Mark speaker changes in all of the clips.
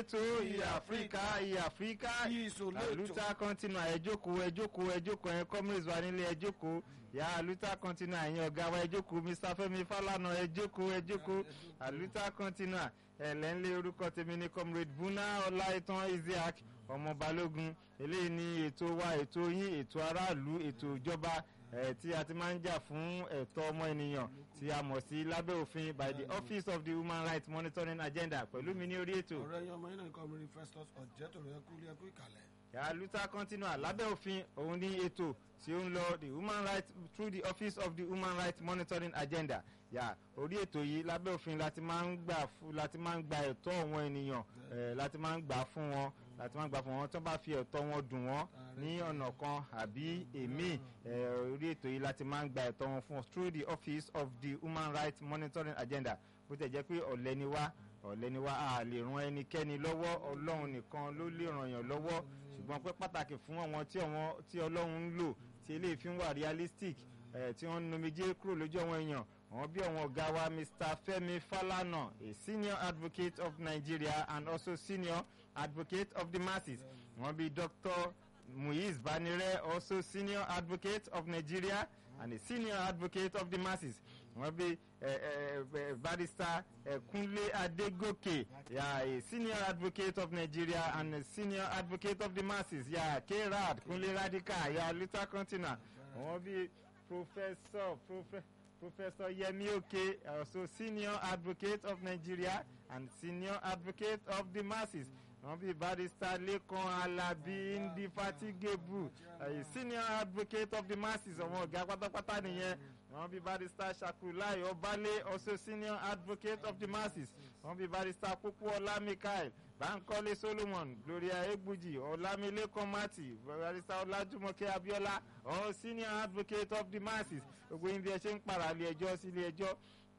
Speaker 1: létò ìyá áfíríkà ìyá áfíríkà
Speaker 2: Ìsòlétò.
Speaker 1: àlùtà continua ẹ jókòó ẹ jókòó ẹ jókòó ẹ comrades wa nílé ẹ jókòó ìyá àlùtà continua ẹ̀yin ọ̀gá wa ẹ jókòó mr fẹ́mi falana ẹ jókòó ẹ jókòó àlùtà continua ẹ̀lẹ́nlé orúkọ tèmi ní comrade buna ọláìtàn isiaq ọmọ balógun eléyìí ní ètò wa ètò yín ètò aráàlú ètò ìjọba eh, tí a ti máa ń jà fún ẹ̀tọ́ ọmọ ènìyàn tí a mọ̀ sí lábẹ́ òfin by the office of the human rights monitoring agenda pẹ̀lú mi ní orí ètò
Speaker 2: ọ̀rẹ́ yẹn ọmọ yín náà nǹkan mìíràn festus ọ̀jẹ̀tòrò ẹkú ilé ẹkú ìkàlẹ̀.
Speaker 1: yàrá luther continua lábẹ́ òfin òun ní ètò tí ó ń lọ the human rights through the office of the human rights monitoring agenda yà orí ètò yìí lábẹ́ òfin láti máa ń gbà fún láti máa ń gba ẹ̀tọ́ àwọn ènìyàn eh, láti máa ń gbà fún wọn láti máa ń gbà fún wọn tó bá fi ẹ̀tọ́ wọn dùn wọ́n ní ọ̀nà kan àbí èmi eh, orí ètò yìí láti máa ń gba ẹ̀tọ́ wọn fún wọn through the office of the human rights monitoring agenda bó tẹ̀ jẹ́ pé ọ̀lẹ́ ni wá ọ̀lẹ́ ni wá a lè ran ẹnikẹ́ni lọ́wọ́ ọlọ́run nìkan ló lè ràn yàn lọ́wọ́ ṣùgbọ́n pé pàtàkì fún àwọn tí àwọn tí ọlọ́run ń lò tí eléyìí fi ń wà realistic eh, tí wọ́n ń nomijé kúrò lójú àwọn èèyàn àwọn bí àwọn ọ̀gá wa mr femi falana a senior advocate of nigeria and also senior advocate of the masses wọ́n bí dr muiz banire also senior advocate of nigeria and a senior advocate of the masses wọ́n bí eh, eh, eh, barrister eh, kunle adegoke yeah, a senior advocate of nigeria and a senior advocate of the masses yeah, krad kunle radika yeah, luther continua wọ́n bí professor profe professor yemi oke also senior advocate of nigeria and senior advocate of the masses wọ́n bí barrister lekan alabi indefatigable a senior advocate of the masses ọmọ ọ̀gá pátápátá nìyẹn wọ́n bí barrister shakulai ọbalẹ̀ also senior advocate of the masses wọ́n bí barrister kúkúọlá mikael bankole solomon gloria egbuji ọlámilékan mati barrister ọlájúmọkẹ́ abiola all senior advocate of the masses gbogbo yín bí ẹ ṣe ń pààrà ilé ẹjọ́ sí ilé ẹjọ́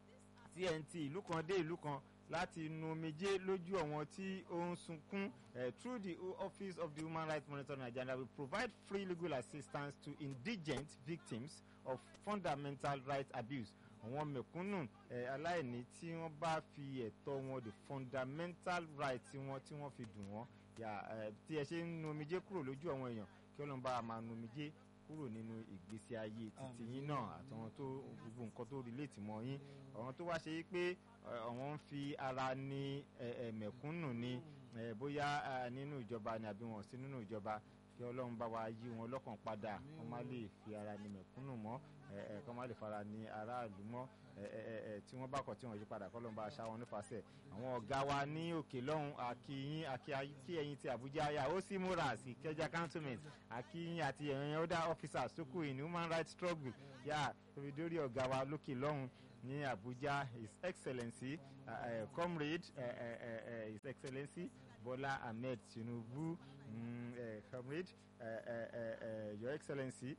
Speaker 1: tnt ìlú kan dé ìlú kan láti nu omijé lójú àwọn tí ó ń sunkún eh, through the office of the human rights monitoring agenda we provide free legal assistance to indigent victims of fundamental rights abuse àwọn mẹ̀kúnnù eh, aláìní tí wọ́n bá fi ẹ̀tọ́ wọn the fundamental right tí wọ́n tí wọ́n fi dùn wọ́n yà eh, tí ẹ ṣe ń nu omijé kúrò lójú àwọn èèyàn kí ọlọ́run bá a máa nu omijé kúrò nínú ìgbésí ayé títí yín náà àtàwọn tó gbogbo nǹkan tó relate mọ́ yín àwọn tó wá ṣe yí pé àwọn ń fi ara ní mẹ̀kúnnù ni eh, bóyá eh, nínú ìjọba ni àbí wọn sí nínú ìjọba kí ọlọ́run bá wa yí wọn lọ́kàn padà kọ́ má lè fi ara ní mẹ̀kúnnù mọ́ kọ́ má lè fara ní aráàlú mọ́ tí wọ́n bá kọ̀ tí wọ́n yí padà kọ́ ló ń bá aṣá wọn nífàsẹ̀ àwọn ọ̀gá wa ní òkè lọ́hùn akíyín akí ẹ̀yìn ti àbújá yà ó sì múra sí kẹjá cantonment akíyín àti ẹ̀yìn other officers tó kù in human rights struggle yà tóbi dórí ọ̀gá wa lókè lọ́hùn ní abuja his excellency uh, uh, comrade uh, uh, uh, his excellency bola ahmed tinubu mm, uh, comrade uh, uh, uh, your excellency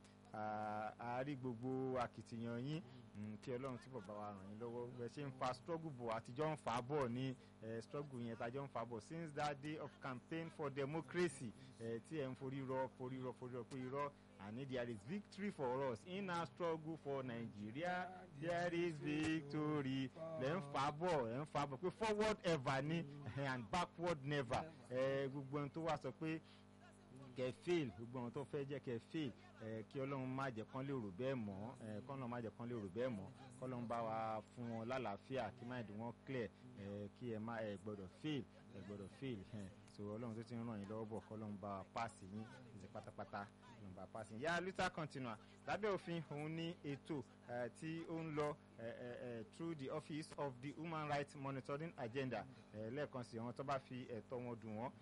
Speaker 1: àárí gbogbo akitiyan yín kí ọlọ́run túbọ̀ bá wa ràn yín lọ́wọ́ bẹ́ẹ̀ ṣe ń fa struggle bọ̀ àtijọ́ ń fà á bọ̀ ní struggle yẹn tàjọ́ ń fà á bọ̀ since that day of campaign for democracy tí ẹ̀ ń forí rọ forí rọ forí rọ pé irọ́ and there is victory for us in our struggle for nigeria there is victory lẹ́ ń fà á bọ̀ ẹ̀ ń fà á bọ̀ pé forward ever ni and backward never gbogbo ẹni tó wá sọ pé kẹ fail gbogbo àwọn tó fẹ́ jẹ́ kẹ fail ẹ kí ọlọ́run má jẹ́ kán lè rò bẹ́ẹ̀ mọ́ ẹ kọ́nà má jẹ́ kán lè rò bẹ́ẹ̀ mọ́ kọ́lọ́run bá wa fún wọn lálàáfíà kí má dùn wọn clear ẹ kí ẹ má ẹ gbọ́dọ̀ fail ẹ gbọ́dọ̀ fail ẹ so ọlọ́run tó ti ń ràn yín lọ́wọ́ bọ̀ kọ́lọ́run bá wa paasi yín ìṣe pátápátá ọlọ́run bá wa paasi yín yá luther continua lábẹ́ òfin òun ní ètò tí ó ń lọ through the office of the human rights monitoring agenda lẹ́ẹ̀kan sí àwọn tó bá fi ẹ̀tọ́ wọn dùn wọ́n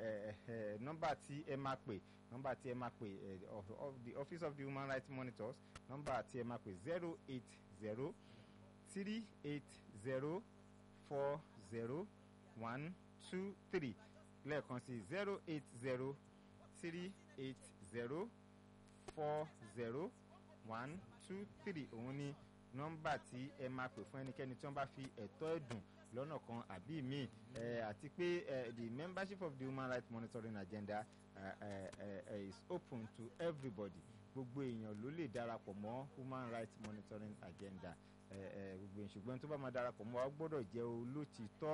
Speaker 1: nọ́mbà tí ẹ máa pè nọ́mbà tí ẹ máa pè of the office of the human rights monitors nọ́mbà tí ẹ máa pè zero eight zero three eight zero four zero one two three lẹ́ẹ̀kan sí zero eight zero three eight zero four zero one two three òun ni nọ́mbà tí ẹ máa pè fún ẹnikẹ́ni tí wọ́n bá fi ẹ̀tọ́ ẹ̀dùn lọ́nà kan àbí míì àti pé the membership of the human rights monitoring agenda uh, uh, uh, is open to everybody gbogbo èèyàn ló lè darapọ̀ mọ́ human rights monitoring agenda gbogbo èèyàn ṣùgbọ́n tó bá máa darapọ̀ mọ́ wa gbọ́dọ̀ jẹ́ olótìtọ́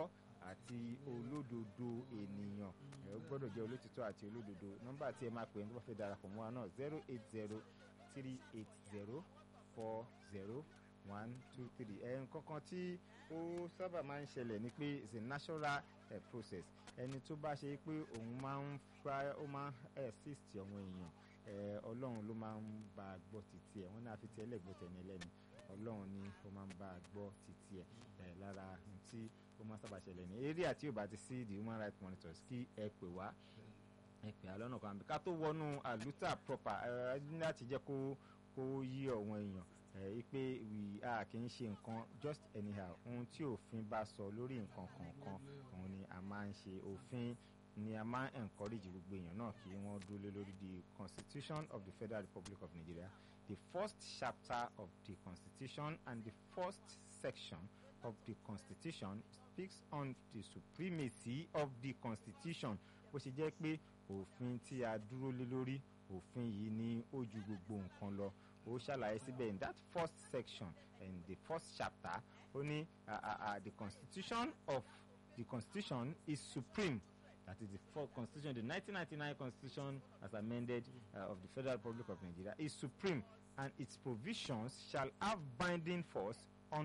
Speaker 1: àti olódodo ènìyàn ẹ ó gbọ́dọ̀ jẹ́ olótìtọ́ àti olódodo nọ́mbà tí ẹ máa pè é ní wọ́n fẹ́ darapọ̀ mọ́ wa náà zero eight zero three eight zero four zero one two three ẹn kankan tí ó sábà máa ń ṣẹlẹ̀ ni pé it's a natural uh, process ẹni tó bá ṣe pé òun máa ń fa ó máa ń assist ọmọ èèyàn ọlọ́run ló máa ń bá a gbọ́ títí ẹ̀ wọ́n náà fi tiẹ̀ lẹ́gbọ́ tẹ̀ ní ẹlẹ́ni ọlọ́run ni ó máa ń bá a gbọ́ títí ẹ̀ lára tí ó máa ń sábà ṣẹlẹ̀ ní eré àti ò bá ti sí the human rights monitors kí ẹ pè wá ẹ pè á lọ́nà kan àbí ká tó wọnú àlùtà proper ẹ ní láti jẹ́ kó kó yí ọ̀wọ́n èèyàn ẹ pé we a kì í ṣe nǹkan just anyhow ohun tí òfin bá sọ lórí nǹkan kọ̀ọ̀kan òun ni a máa ń ṣe òfin ni a máa ń encourage gbogbo èèyàn náà kí wọ́n dúró lórí the constitution of the federal republic of nigeria the first chapter of the constitution and the first section of the constitution speaks on the supremacy of the constitution bó ṣe jẹ́ pé òfin tí a dúró lé lórí òfin yìí ní ó ju gbogbo nǹkan lọ ó ṣàlàyé síbẹ̀ in that first section in the first chapter ó ní the constitution of the constitution is supreme that is the fourth constitution the 1999 constitution as amended uh, of the federal republic of nigeria is supreme and its provisions shall have binding force on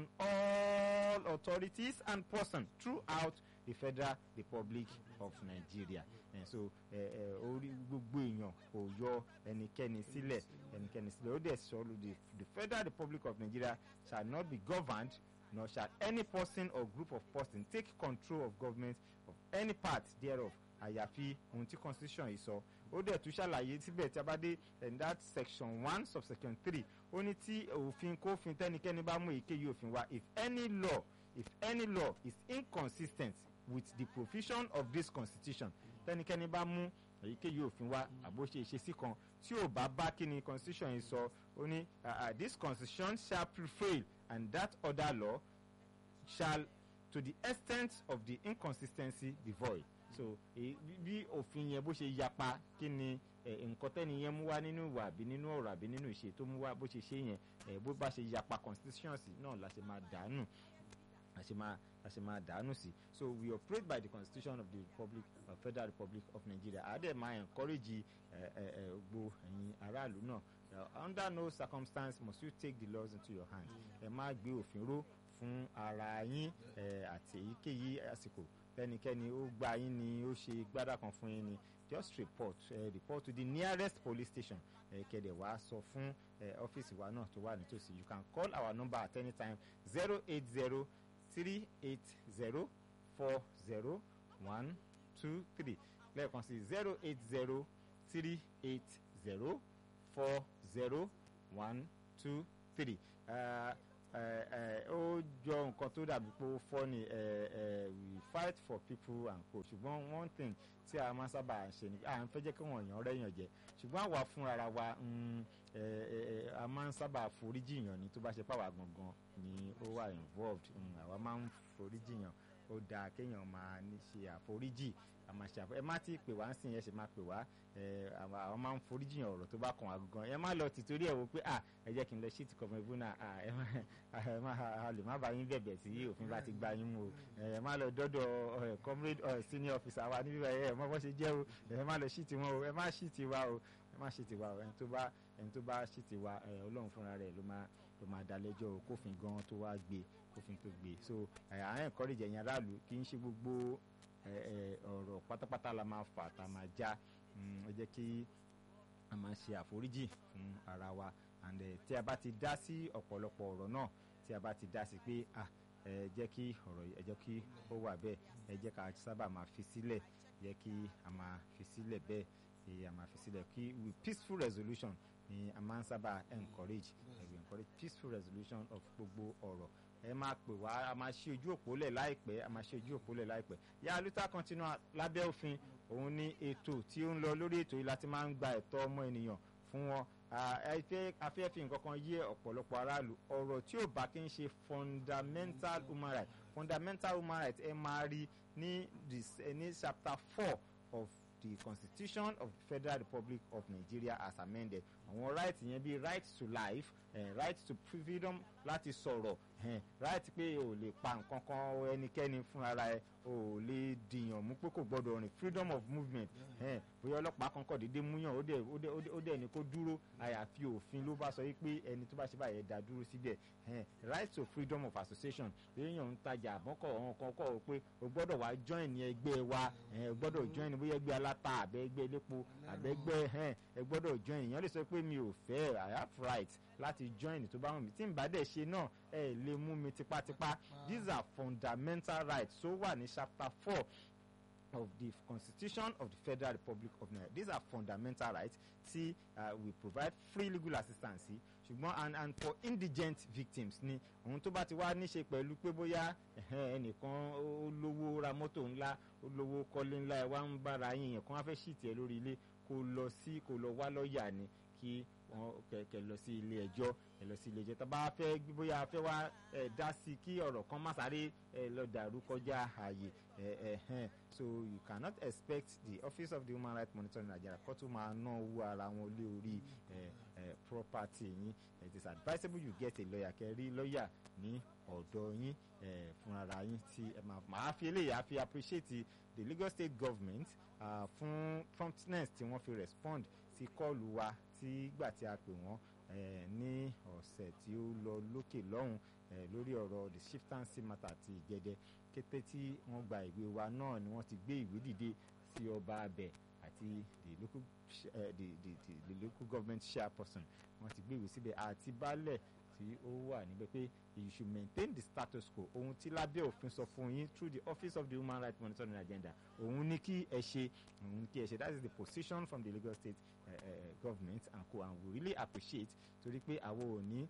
Speaker 1: all authorities and persons throughout the federal republic of nigeria and so orí gbogbo èèyàn kò yọ ẹnikẹ́ni sílẹ̀ ẹnikẹ́ni sílẹ̀ ó dẹ̀ sọ the the federal republic of nigeria shall not be governed nor shall any person or group of persons take control of government of any part thereof àyàfi ohun tí constitution yìí sọ ó dẹ̀ tún ṣàlàyé síbẹ̀ tí a bá dé in that section one subsection three ó ní tí òfin kófin tẹ́nikẹ́ni bá mú èyíkéyìí òfin wá if any law if any law is inconsistent with the provision of this constitution tẹ́nikẹ́ni bá mú èyíkéyìí òfin wá àbó ṣe ìṣesí kan tí ò bá bá kí ni constitution yìí sọ ó ní this constitution shall prevail and that other law shall to the extent of the inconsistency be void so bí òfin yẹn bó ṣe yapa kí ni nǹkan tẹ́ni yẹn mú wá nínú ìwà àbí nínú ọ̀rọ̀ àbí nínú ìṣe tó mú wá bó ṣe ṣe yẹn bó bá ṣe yapa constitution sí náà la ṣe máa dànù la ṣe máa la ṣe máa dànù sí so we operate by the constitution of the republic of uh, federal republic of nigeria àdè máa encourage gbogbo ẹ̀yin aráàlú náà under no circumstance must you take the laws into your hand ẹ má gbé òfin ró fún ara yín àti èyíkéyìí àsìkò tẹnikẹ́ni ó gba yín ni ó ṣe gbádà kan fún yín ni just report uh, report to the nearest police station kẹ̀dẹ̀ wá sọ fún ọ́fíìsì wa náà tó wà nítòsí you can call our number at any time zero eight zero three eight zero four zero one two three lẹ́ẹ̀kan sí zero eight zero three eight zero four zero one two three ó jọ nǹkan tó dàbí pé ó fọ́ ni we fight for people and co ṣùgbọ́n one thing tí a máa sábà ṣe ni à ń fẹ́ jẹ́ kí wọ́n yàn rẹ́yàn jẹ ṣùgbọ́n àwa fúnra wa a máa ń sábà foríjì yàn ni tó bá ṣe pàwọ́ gangan ni ó wà involved àwa máa ń foríjì yàn ó dáa kéèyàn máa ní ṣe àforíjì àmà ṣe àfọ ẹ má ti pè wá ń sìn yẹn ṣe máa pè wá àwọn máa ń foríjìyàn ọ̀rọ̀ tó bá kàn wá gan ẹ má lọ tìtorí ẹ̀ wò pé à ẹ jẹ́ kí n lọ sí ìtìkọ̀mọ ìbúnà ẹ má a lè má bá yín bẹ̀bẹ̀ tí òfin bá ti gba yín mú o ẹ má lọ dọ́dọ̀ comrade senior officer wa níbí ẹ mọ bó ṣe jẹ́ o ẹ má lọ sí tiwọn o ẹ má sí tiwa o ẹ má sí tiwa o ẹni tó bá ẹni tó bá sí tiwa ọlọ́run fúnra rẹ̀ ló máa ló máa dá lẹ́jọ́ o kófin gan tó wá gbé kófin tó gbé so àwọn encourage ẹ̀yin aráàlú kì í ṣe gbogbo ọ̀rọ̀ pátápátá la máa fà tá a máa já ẹ jẹ́ kí a máa ṣe àforíjì fún ara wa and tí a bá ti dá sí ọ̀pọ̀lọpọ̀ ọ̀rọ̀ náà tí a bá ti dá sí pé ah ẹ jẹ́ kí ọ̀rọ̀ yìí ẹ jẹ́ kí ó wà bẹ́ẹ̀ ẹ jẹ́ ká sábà máa fi sílẹ̀ jẹ́ kí a máa fi sílẹ̀ bẹ́ẹ̀ kí a máa fi sílẹ̀ kí with peaceful resolution ni a máa ń sábà encourage we encourage peaceful resolution of gbogbo ọ̀rọ̀ ẹ máa pè wá a máa ṣe ojú òpó lẹ̀ láìpẹ́ a máa ṣe ojú òpó lẹ̀ láìpẹ́ yá luther continua lábẹ́ òfin òun ni ètò tí ó ń lọ lórí ètò yìí láti máa ń gba ẹ̀tọ́ ọmọ ènìyàn fún wọn afẹ́fẹ́ nǹkan kan yé ọ̀pọ̀lọpọ̀ aráàlú ọ̀rọ̀ tí ò bá kí ń ṣe fundamental human right fundamental human right ẹ máa rí ní ní chapter four of the constitution of the federal republic of nigeria as amended àwọn right yẹn bíi right to life uh, right to freedom láti sọ̀rọ̀ ẹ̀hẹ́n, right pé o lè pa nǹkan kan ẹnikẹ́ni fúnra ẹ o lè dìyàn mú pé kò gbọ́dọ̀ rìn freedom of movement ẹ̀hẹ́n, bóyá ọlọ́pàá kan kọ̀ déédéé múyàn ó dẹ̀ ó dẹ̀ ó dẹ̀- ó dẹ̀ ní kó dúró àyàfi òfin ló bá sọ yìí pé ẹni tó bá ṣe báyẹn dá dúró síbẹ̀ ẹ̀hẹ́n, right to freedom of association èèyàn ń tajà àbọ̀kọ̀ ọ̀hún kan kọ̀ ọ́ pé o gbọ́dọ̀ wá join ní ẹgbẹ́ wa ẹ̀hẹ́n, o gbọ́dọ̀ join bóyá ẹgbẹ́ aláta àbẹ́ ẹgbẹ́ elépo àbẹ́ ẹgbẹ́ ẹ̀hẹ́n, ẹ gbọ́dọ̀ join èèyàn lè sọ pé mi ò fẹ́ i have right láti join tó bá wù mí tí n bá dẹ̀ ṣe náà ẹ lè mú mi tipátipá these are fundamental rights tó wà ní chapter four of the constitution of the federal republic of nigeria these are fundamental rights tí uh, we provide free legal assistance sí ṣùgbọ́n and and for indigent victims ni ohun tó bá ti wá níṣe pẹ̀lú pé bóyá ẹ̀hẹ́n, ẹnìkan ó lówó ra mọ́tò ńlá ó lówó kọ́lé ńlá ẹ̀ wá ń bára yín yẹn kó wá fẹ́ ṣìtì ẹ̀ lórí ilé kó lọ sí kó lọ wá lọ́ọ̀yà ni kí wọ́n kẹ̀kẹ́ lọ sí ilé ẹjọ́ ẹ lọ sí ilé ẹjọ́ tá a bá fẹ́ bóyá a fẹ́ wá ẹ dá sí kí ọ̀rọ̀ kan má sáré ẹ lọ dàrú kọjá ààyè ẹ ẹ hẹ́n so you cannot expect the office of the human rights monitor in nigeria kó tún máa ná owó ara wọn lé orí ẹ ẹ property yín it is advisable you get a lawyer kẹ́ rí lawyer ní ọ̀dọ̀ yín ẹ fúnra yín tí ẹ máa máa fi eléyìí á fi appreciate the lagos state government uh, fún promptness tí wọ́n fi respond sí kọ́ọ̀lù wa tí gbà tí a pè wọ́n eh, ní ọ̀sẹ̀ tí ó lọ lókè lọ́hùn eh, lórí ọ̀rọ̀ the shiftancy matter ti ìjẹ́dẹ́ kété tí wọ́n gba ìwé wa náà ni wọ́n ti gbé ìwé dìde sí ọba abẹ àti the local ch- eh, the, the, the, the local government chairperson wọ́n ti gbé ìwé síbẹ̀ àti baálẹ̀ tí ó wà níbẹ̀ pé you should maintain the status quo ohun tí lábẹ́ òfin sọ fún yín through the office of the human rights monitoring agenda òun ní kí ẹ ṣe òun ní kí ẹ ṣe that is the position from the lagos state uh, uh, government and co and we really appreciate torí pé àwọn ò ní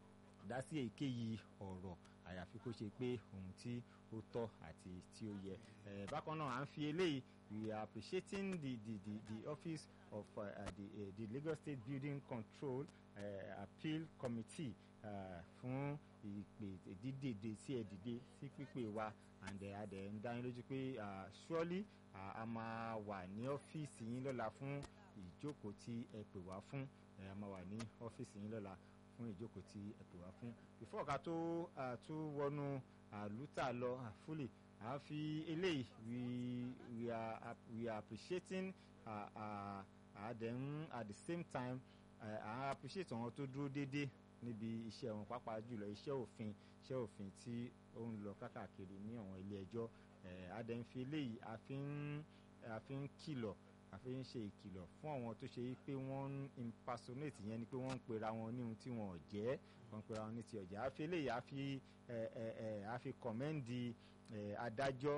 Speaker 1: dá sí èyíkéyìí ọ̀rọ̀ àyàfi kó ṣe pé ohun tí ó tọ́ àti tí ó yẹ Eh, bákan náà à ń fi eléyìí we are appreciating the the the, the office of uh, uh, the, uh, the lagos state building control uh, appeal committee uh, fún ìpè dídèdè sí ẹ dìde sí pípé wa and uh, adẹ ń dá yín lójú pé uh, surely uh, a máa wà ní ọ́fíìsì yín lọ́la fún ìjókòó tí ẹ pè wá fún ẹ a máa wà ní ọ́fíìsì yín lọ́la fún ìjókòó tí ẹ pè wá fún before ká tó uh, tún wọnú àlùtà lọ uh, fully à ń fi eléyìí we we are ap- we are appreciating uh, uh, uh, then at the same time uh, à ń appreciate àwọn tó dúró déédéé níbi iṣẹ́ wọn pàápàá jùlọ iṣẹ́ òfin iṣẹ́ òfin tí ó ń lọ kákàkiri ní àwọn ilé ẹjọ́ a dẹ̀ ń fi eléyìí a fi ń a fi ń kìlọ̀ a fi ń ṣe ìkìlọ̀ fún àwọn tó ṣe yí pé wọ́n ń impersonate yẹn ni pé wọ́n ń pera wọn ní ohun tí wọn ò jẹ́ wọ́n ń pera wọn ní ti ọ̀jẹ̀ a fi eléyìí a fi ẹ ẹ ẹ a fi kọ̀mẹ́ǹdì ẹ adájọ́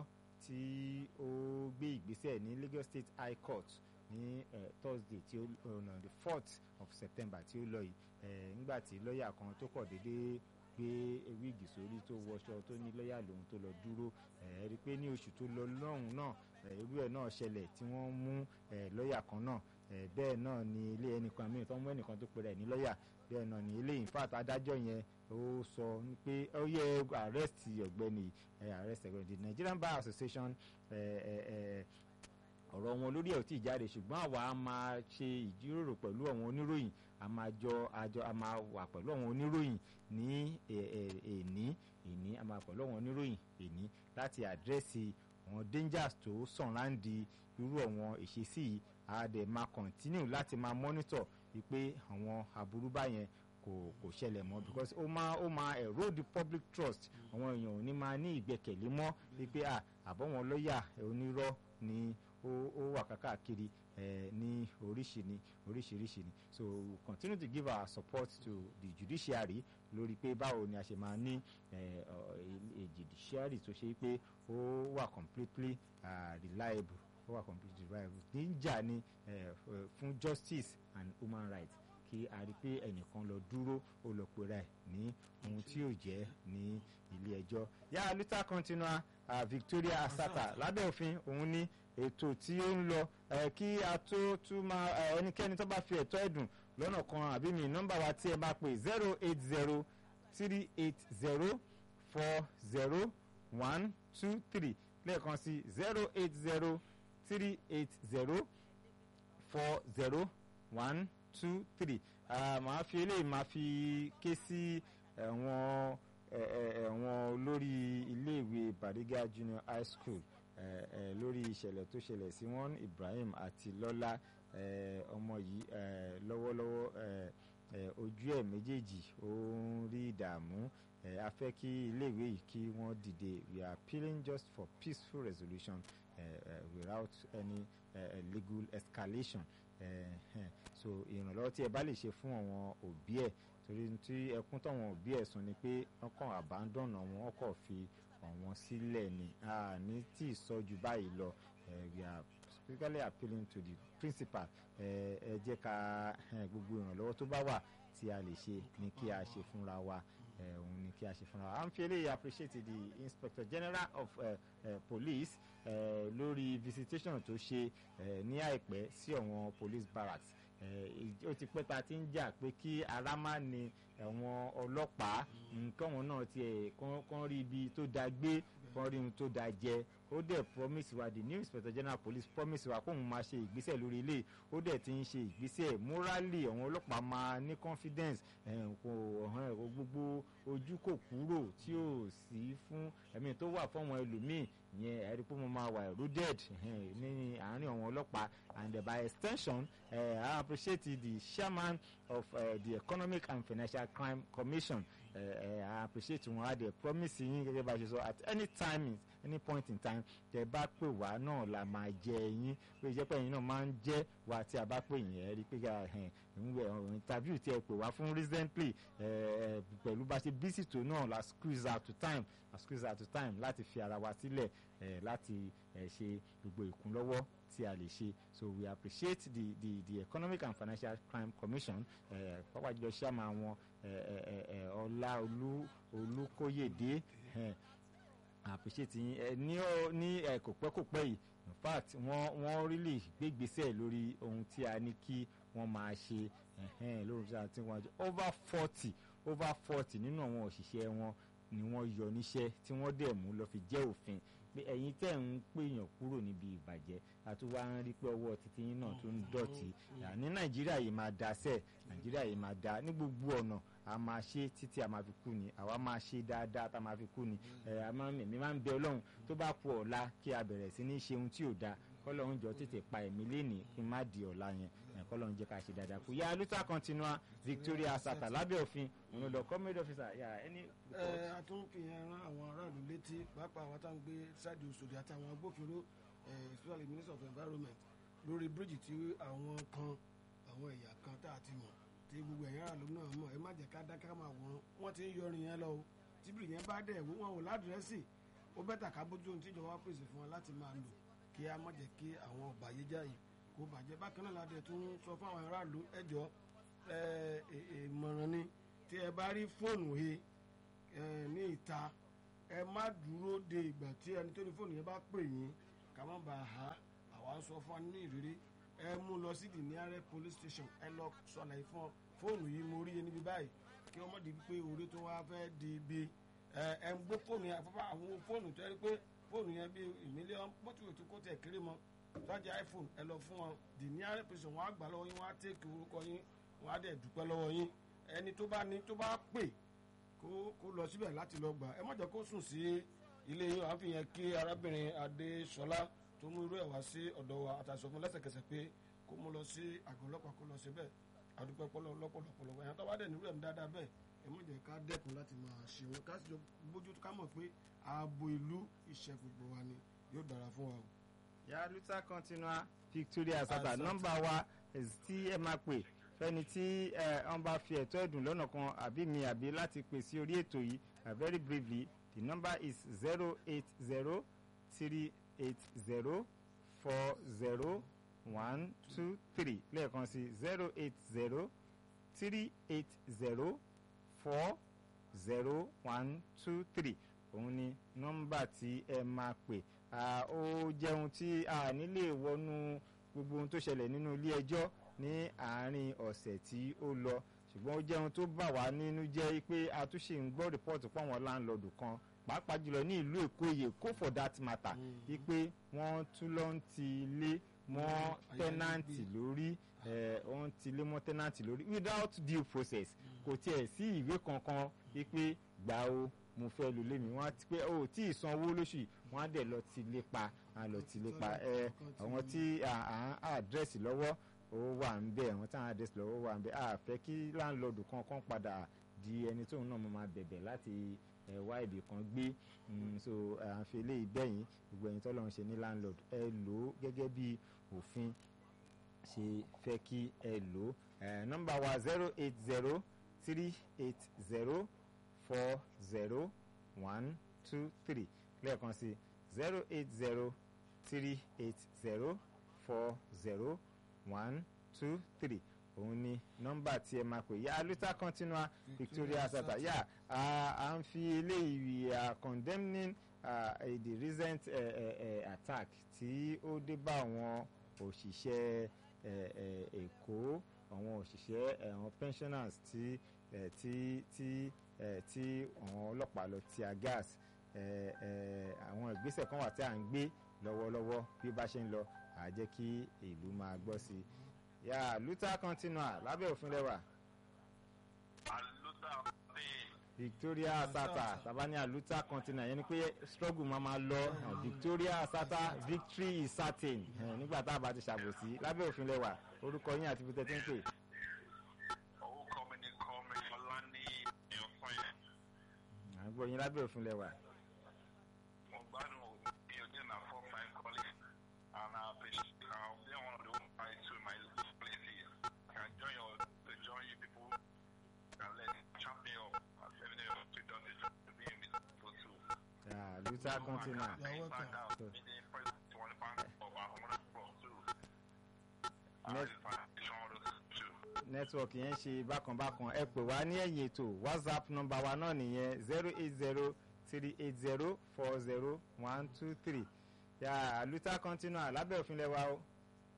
Speaker 1: tí ó gbé ìgbésẹ̀ ní Lagos State High Court ní ẹ Thursday tí ó ọ̀nà the fourth of September tí ó lọ yìí ẹ nígbà tí lọ́ọ̀yà kan tó kọ̀ déédéé gbé wíìgì sórí tó wọṣọ tó ní lọ́ọ̀yà lòun tó lọ dúró ẹ rí i pé ní oṣù tó lọ lọ́hùn náà ẹ irú ẹ̀ náà ṣẹlẹ̀ tí wọ́n mú ẹ lọ́ọ̀yà kan náà ẹ bẹ́ẹ̀ náà ni ilé ẹnìkan mìíràn tó mú ẹnìkan tó pèrè ní lọ́ọ̀yà bẹ́ẹ̀ náà ni ilé in fact adájọ́ yẹn ó sọ pé ó yẹ arrest ọ̀gbẹ́ni ẹ arrest ọ̀gbẹ́ni the Nigerian Bar Association ẹ ẹ ẹ ọ̀rọ̀ wọn lórí ẹ̀ ò tí ì jáde ṣùgbọ́n àwa a máa ṣe ìjíròrò pẹ̀lú àwọn oníròyìn a máa jọ àjọ a máa wà pẹ̀lú àwọn oníròyìn ní èní èní a máa pẹ̀lú àwọn oníròyìn èní láti àdírẹ́sì àwọn dangers tó sàn láǹdì irú àwọn ìṣesí yìí a dẹ̀ máa continue láti máa monitor wípé àwọn aburú báyẹn kò kò ṣẹlẹ̀ mọ́ because ó máa ó máa erode the public trust àwọn èèyàn ò ní máa ní ìgbẹ́kẹ̀lé mọ́ wípé à àbọ̀wọ̀n lọ́ọ̀yà onírọ́ ni ó ó wà kákàkiri eh, ní oríṣi ni oríṣiríṣi ni so we continue to give our support to the judiciary lórí pé báwo ni a ṣe máa ní a judiciary tó ṣe pé ó wà completely uh, reliable ó wà completely reliable níjà ni uh, fún justice and human rights kí a rí i pé ẹnìkan lọ dúró ó lọ pera ẹ̀ ní ohun tí yóò jẹ́ ní ilé ẹjọ́ yá luther continua uh, Victoria Asata lábẹ́ òfin òun ní ètò tí ó ń lọ kí a tó tún máa ẹnikẹ́ni tó bá fi ẹ̀tọ́ ẹ̀dùn lọ́nà kan àbí mi nọ́mbà wa tí ẹ bá pè zero eight zero three eight zero four zero one two three lẹ́ẹ̀kan sí zero eight zero three eight zero four zero one two three màá fi eléyìí màá fi ké sí àwọn ẹ, ẹ, àwọn olórí iléèwé Bariga Junior High School ẹ, ẹ, lórí ìṣẹ̀lẹ̀ tó ṣẹlẹ̀ sí wọn Ibrahim àti Lọ́lá ẹ, ọmọ yìí ẹ, lọ́wọ́lọ́wọ́ ẹ, ẹ, ojú ẹ̀ méjèèjì ó ń rí ìdààmú ẹ, a fẹ́ kí iléèwé yìí kí wọ́n dìde we are appealing just for peaceful resolution uh, uh, without any uh, legal escalation uh, uh, so ìrànlọ́wọ́ tí ẹ bá lè ṣe fún àwọn òbí ẹ̀ torí tí ẹkún táwọn òbí ẹ̀ sùn ni pé wọ́n kàn abandon àwọn wọ́n kàn fi àwọn sílẹ̀ ni a ní tí ì sọ ju báyìí lọ uh, we are specifically appealing to the principal ẹ ẹ jẹ́ ká eh, gbogbo ìrànlọ́wọ́ tó bá wà tí a lè ṣe ni kí a ṣe fúnra wa ẹ òun ni kí a ṣe fúnra wa. à ń fi eléyìí appreciate the inspector general of uh, uh, police uh, lórí visitation tó ṣe uh, ní àìpẹ́ sí àwọn police barracks ó ti pẹ́ ta ti ń jà pé kí ara má ni àwọn ọlọ́pàá nǹkan wọn náà tiẹ̀ kán rí ibi tó da gbé kán rí ohun tó da jẹ ó dẹ̀ promise wa the new inspector general police promise wa kóun máa ṣe ìgbésẹ̀ lórí ilé ó dẹ̀ ti ń ṣe ìgbésẹ̀ morally àwọn ọlọ́pàá máa ní confidence kò gbogbo ojú kò kúrò tí ò sí fún ẹ̀mí tó wà fún àwọn ẹlòmíì yẹn ẹ̀rí pé mo máa wà eroded ní àárín àwọn ọlọ́pàá and uh, by extension uh, I appreciate the chairman of uh, the economic and financial crime commission uh, uh, I appreciate wọn á dẹ̀ promise yín gẹ́gẹ́ bá a ṣe sọ at any time any point in time tẹ bá pè wá náà la máa jẹ yín pé ìjẹ́ pé ẹ̀yin náà máa ń jẹ́ wa tí a bá pè yín ẹ̀ rí pé interview tí ẹ pè wá fún recently pẹ̀lú bá ṣe busy tó náà la squeeze out to time la squeeze out to time láti fi ara wa sílẹ̀ láti ṣe gbogbo ìkúnlọ́wọ́ tí a lè ṣe so we appreciate the the the economic and financial crime commission pápá jùlọ ṣàmà wọn ọlá olú olúkóyèdé appreciate yín ní ní kò pẹ́ kò pẹ́ yìí in fact wọ́n wọ́n really gbégbèsè lórí ohun tí a ní kí wọ́n máa ṣe lórí tí a ti wọ́n over forty over forty nínú àwọn òṣìṣẹ́ wọn ni wọ́n yọ níṣẹ́ tí wọ́n dẹ̀ mú lọ fi jẹ́ òfin pé ẹ̀yin tẹ̀ ń pèèyàn kúrò níbi ìbàjẹ́ àtúwá ń rí pé ọwọ́ títí yín náà tó ń dọ̀tí ní nàìjíríà yìí máa da sẹ́ẹ̀ nàìjíríà yìí máa da ní gbogbo ọ̀nà a máa ṣe títí a máa fi kú ni àwa máa ṣe dáadáa tá a máa fi kú ni èmi máa ń bẹ ọlọ́run tó bá kú ọ̀la kí a bẹ̀rẹ̀ sí ní ṣe ohun tí ò da kọ́lọ́run jọ tètè pa ẹ̀mí lénìí kí n má di ọ̀la yẹn kọ́lọ́run jẹ́ ká ṣe dáadáa kú yá luther continua victoria sata lábẹ́ òfin òun lọ comrade officer yà ẹni.
Speaker 2: ẹ a tún fi yẹn rán àwọn aráàlú létí pàápàá àwọn táwọn gbé ṣáàdì Òṣòdì àtàwọn agbófinró especially minister of environment lórí bíríìjì tí àwọn kan àwọn ẹ̀yà kan tá a ti mọ̀ tí gbogbo ẹ̀yà aráàlú náà mọ̀ ẹ má jẹ́ ká dáká máa wọ́n wọ́n ti ń yọrin yẹn lọ o tí bíríìjì yẹn bá dẹ̀ wọ́n ò ládùrẹ́sì ó bẹ́tà ká bójú ohun tíjọba pèsè fún wa láti máa lò kí a má jẹ́ kí àwọn ọ̀bàyéjà yìí kó bàjẹ́ bákan náà ládẹ tó ń sọ fún àwọn aráàlú ẹjọ́ ìmọ̀ràn ni tí ẹ bá rí fóònù he ní ìta ẹ má dúró de ìgbà tí ẹni tó ní fóònù yẹn bá pè yín ká má bàa ha àwa ń sọ fún wa ní ìrírí ẹ mú lọ sí the nearest police station ẹ lọ sọlẹ̀ fún fóònù yìí mo rí yẹn níbi báyìí kí wọ́n mọ̀ di pé orí tó wá fẹ́ di ibi ẹ ẹ ń gbé fóònù yẹn àfọ́fọ́ àwọn fóònù tó yẹ pé fóònù yẹn bíi mílíọ̀nù mọ́tò tó kó tẹ̀ kéré mọ́ tọ́jú iphone ẹ lọ fún wọn the nearest person wọn á gbà lọ́wọ́ yín wọn á tẹ́kì orúkọ yín wọn á dẹ̀ dúpẹ́ lọ́wọ́ yín ẹni tó bá ní tó bá pè kó kó lọ síbẹ̀ láti lọ gbà ẹ má jẹ́ kó sùn sí ilé yín àá fi yẹn kí arábìnrin adéṣọlá tó mú irú ẹ̀ wá sí ọ̀dọ̀ wa àtàṣọ fún lẹ́sẹ̀kẹsẹ̀ pé kó mú lọ sí àgọ́ ọlọ́pàá kó lọ síbẹ̀ àdúpẹ́ lọ́pọ̀lọpọ̀ ẹ̀yàn tó bá dẹ̀ nírú ẹ̀ ń dáadáa bẹ́ẹ̀ ẹ má jẹ́ ká dẹ́kun láti máa ṣe wọn ká sì jọ bójú ká mọ̀ pé ààbò ìlú iṣẹ́ gbogbo wa ni yóò dára fún wa o
Speaker 1: ya luther continua victoria sata nọ́mbà wa tí ẹ máa pè fẹ́ni tí wọ́n bá fi ẹ̀tọ́ ẹ̀dùn lọ́nà kan àbí mi àbí láti pè sí orí ètò yìí very briefly the number is zero eight zero three eight zero four zero one two three lẹ́ẹ̀kan sí zero eight zero three eight zero four zero one two three òun ni nọ́mbà tí ẹ máa pè ó jẹ́ ohun tí a nílè wọnú gbogbo ohun tó ṣẹlẹ̀ nínú ilé ẹjọ́ ní àárín ọ̀sẹ̀ tí ó lọ ṣùgbọ́n ó jẹ́ ohun tó bà wá nínú jẹ́ pé a tún ṣì ń gbọ́ rìpọ́ọ̀tù pọ̀ wọn láńlọ́ọ̀dù kan pàápàá jùlọ ní ìlú èkó èkó for that matter wípé wọ́n tún lọ ń ti ilé mọ́ tẹ́nàǹtì lórí wọ́n ti ilé mọ́ tẹ́nàǹtì lórí without due process kò tiẹ̀ sí ìwé kankan wípé gbà o mo fẹ́ lu lémi wọ́n á ti pé o tí ì san owó lóṣù yìí wọ́n á dẹ̀ lọ ti lé pa á lọ ti lé pa ẹ àwọn tí à à àdírẹ́sì lọ́wọ́ ó wà ń bẹ̀ àwọn tí àwọn àdírẹ́sì lọ́wọ́ wà ń bẹ̀ à fẹ́ kí láńlọ́ọ̀dù kan kan padà di ẹni tóun náà máa bẹ̀bẹ̀ láti ẹ wá ibì kan gbé mm, so à ń fi eléyìí bẹ́yìn gbogbo ẹ̀yin tọ́lọ́run ṣe ní landlord ẹ lò ó gẹ́gẹ́ bí òfin ṣe fẹ́ kí ẹ lò ó ẹ nọ́mbà wa zero eight zero three eight zero four zero one two three lẹ́ẹ̀kan sí zero eight zero three eight zero four zero one two three òun ni nọ́mbà tí ẹ máa pè yá luta continua victoria sata yá à ń fi eléyìí à condemning uh, the recent uh, uh, attack tí ó dé bá àwọn òṣìṣẹ́ èkó àwọn òṣìṣẹ́ àwọn pensioners tí tí tí tí àwọn ọlọ́pàá lọ tí a gas àwọn ìgbésẹ̀ kan wà tí à ń gbé lọ́wọ́lọ́wọ́ bí ó bá ṣe ń lọ à jẹ́ kí ìlú máa gbọ́ sí i yà luta continua lábẹ́ òfin lẹ́wà.
Speaker 3: àlùtà bíi
Speaker 1: victoria sata tàbá ní aluta continua yẹn ni pé struggle máa ma lọ victoria sata victory is certain nígbà tá a bá ti ṣàbòsí lábẹ́ òfin lẹ́wà orúkọ yín àti ibi tẹ́ ti ń pè.
Speaker 3: orúkọ mi ni kọ́mi ọlá ní ìyọ̀fún yẹn.
Speaker 1: à ń gbọ́ yín lábẹ́ òfin lẹ́wà.
Speaker 3: mo gbádùn bí ojú náà fọ́ fine calling and I appreciate uh, being one of the women I to my place here. Can join your to join you people and let champion up as every day to done the job to be in the people to
Speaker 1: yà luta continua.
Speaker 2: You're welcome.
Speaker 3: find out
Speaker 1: So-
Speaker 3: the president want to find out about how much from too. And
Speaker 1: Next-
Speaker 3: the foundation all those too.
Speaker 1: nẹ́tíwọ̀kì yẹn ṣe bákanbákan ẹ pè wá ní ẹ̀yìn ètò whatsapp nọ́mbà wa náà nìyẹn zero eight zero three eight zero four zero one two three yà luta continua lábẹ́ òfin lẹ́wà o.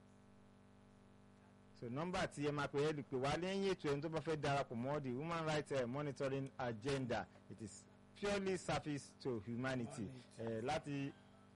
Speaker 1: so nọ́mbà tí ẹ máa pè é lè pè wá lẹ́yìn ètò ẹni tó bá fẹ́ darapọ̀ mọ́ the human rights uh, monitoring agenda it is purely service to humanity uh, láti.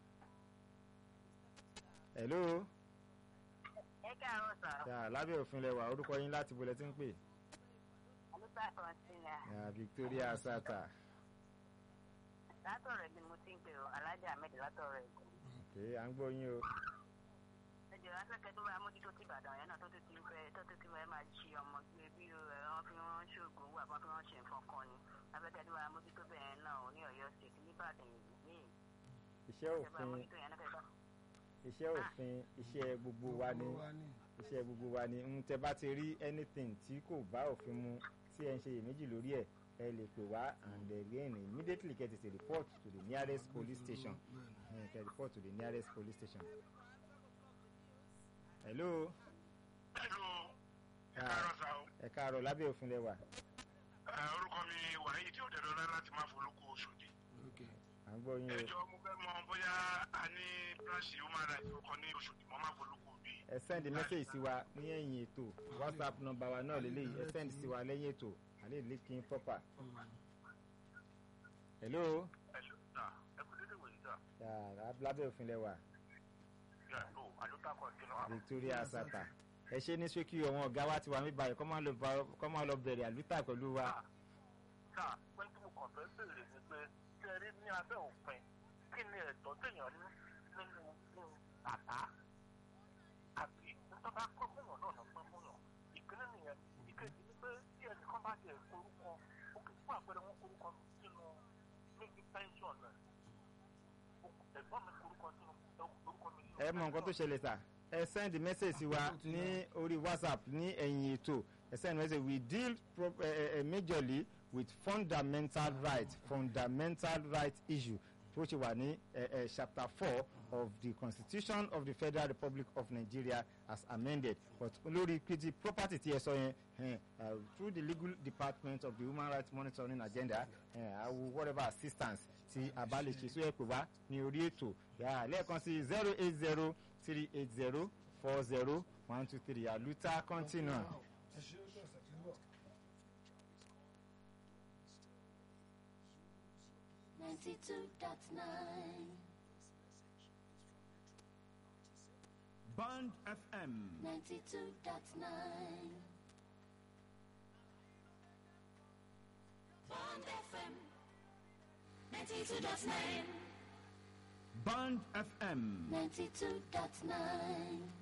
Speaker 1: hello
Speaker 4: ẹ káàárọ̀ sà
Speaker 1: yà lábẹ́ òfin lẹ́wà orúkọ yín láti bolẹ̀ tí ń pè.
Speaker 4: àlùbá kọ́ńtínà
Speaker 1: yà victoria sata.
Speaker 4: látọ̀rọ̀ ni mo ti ń pè ọ́ alájà ahmed látọ̀rọ̀ ẹ̀kọ́.
Speaker 1: ok à ń gbọ́ yín o.
Speaker 4: ẹjọ́ afẹ́kẹ́ tó bá mójútó ti ìbàdàn yẹn náà tó tún ti ń fẹ́ tó tún ti fẹ́ máa ṣe ọmọ gbé bí wọ́n fi wọ́n ṣoògùn owó àbọ̀ fi wọ́n ṣe nǹkan kan ni afẹ́kẹ́ tó bá mójútó bẹ́ẹ̀ náà ní ọ̀yọ́ state nìbàdàn yìí
Speaker 1: iṣẹ́
Speaker 4: ẹ bá
Speaker 1: òfin
Speaker 4: mójútó yẹn náà fẹ́ bá.
Speaker 1: iṣẹ́ òfin iṣẹ́ gbogbo wa ni
Speaker 2: Gbogbo wa ni.
Speaker 1: iṣẹ́ gbogbo wa ni ń tẹ bá ti rí anything tí kò bá òfin mu tí ẹ ń ṣe iyèméjì lórí ẹ̀ ẹ lè pè wá and again immediately get it report to the nearest police station ẹ kẹ report to the nearest police station. hello
Speaker 3: Hello, ẹ
Speaker 1: Ah.
Speaker 3: káàárọ̀ sá o.
Speaker 1: ẹ káàárọ̀ lábẹ́ òfin lẹ́wà
Speaker 3: Ẹ, orúkọ mi wàhíì tí ó dẹ̀ lọ́lá láti máa folókó Oṣòdì.
Speaker 2: Okay.
Speaker 1: à ń gbọ́ yín o
Speaker 3: ẹjọ́ mo fẹ́ mọ bóyá a ní bíráṣì human rights ọkọ ní Oṣòdì mo máa folókó bí.
Speaker 1: ẹ send message sí wa ní ẹ̀yìn ètò whatsapp number wa náà lélẹ́yìí ẹ send sí wa lẹ́yìn ètò àlẹ́ ìlékin proper. hello
Speaker 3: ẹ ṣe ta ẹ kú dédé wòye ta
Speaker 1: yà lábẹ́ òfin lẹ́wà.
Speaker 3: yà ló àlùkà kan kí ló
Speaker 1: victoria sata ẹ ṣe ní ṣókí àwọn ọ̀gá wa ti wà mí báyìí kọ́ máa lọ bá- kọ́ máa lọ bẹ̀rẹ̀ àlùtà pẹ̀lú wa.
Speaker 3: ká pé tí mo kàn fẹ́ béèrè ni pé ṣé ẹ rí ní abẹ́ òfin kí ni ẹ̀tọ́ téèyàn ní nínú nínú àbá àbí tó bá pẹ́ fún yàn náà pẹ́ fún yàn ìpínlẹ̀ nìyẹn ìkejì ni pé tí ẹnìkan bá jẹ orúkọ ó kì í fún àpẹẹrẹ wọn orúkọ sínú níbi pension rẹ̀ ẹ̀gbọ́n mi orúkọ sínú orúkọ mi sínú
Speaker 1: ẹ mọ nǹkan tó ṣẹlẹ̀ sà ẹ send message sí wa ní orí whatsapp ní ẹ̀yìn ètò ẹ send message we deal pro, uh, uh, majorly with fundamental rights fundamental rights issue tó ṣe wà ní uh, uh, chapter four of the constitution of the federal republic of nigeria as amended but lórí pity property tí ẹ sọ yẹn eh, uh, through the legal department of the human rights monitoring agenda uh, i will whatever assistance tí a bá lè ṣe sí ẹ pè wá ní orí ètò yà lẹ́ẹ̀kan sí zero eight zero three eight zero four zero one two three àlùtà continua.
Speaker 2: ẹ ṣe ó dọ̀sẹ̀ tí ń bọ̀.
Speaker 5: Ninety-two dot nine,
Speaker 6: Band FM.
Speaker 5: ninety-two dot nine. Bond FM 92.9.
Speaker 6: Band FM.
Speaker 5: 92.9.